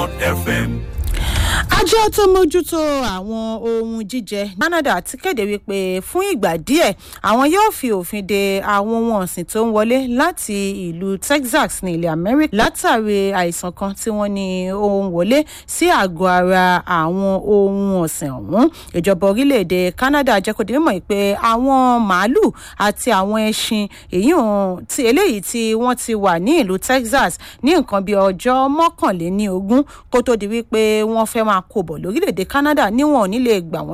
Bond FM. àjọ tó mójútó àwọn ohun jíjẹ canada ti kéde wípé fún ìgbà díẹ̀ àwọn yóò fi òfin de àwọn ohun ọ̀sìn tó ń wọlé láti ìlú texas ní ilẹ̀ amẹ́ríkà látàrí àìsàn kan tí wọ́n ní ohun wọlé sí àgọ́ ara àwọn ohun ọ̀sìn ọ̀hún ìjọba orílẹ̀-èdè canada jẹ́ kó di mímọ̀ pé àwọn màálù àti àwọn ẹṣin èyí tí eléyìí tí wọ́n ti wà ní ìlú texas ní nǹkan bíi ọjọ́ mọ́kànléní ogún kó tó di wípé wọ́n fẹ́ máa kó bọ̀ lórílẹ̀‐èdè canada níwọ̀n ò ní lè gbà wọ́n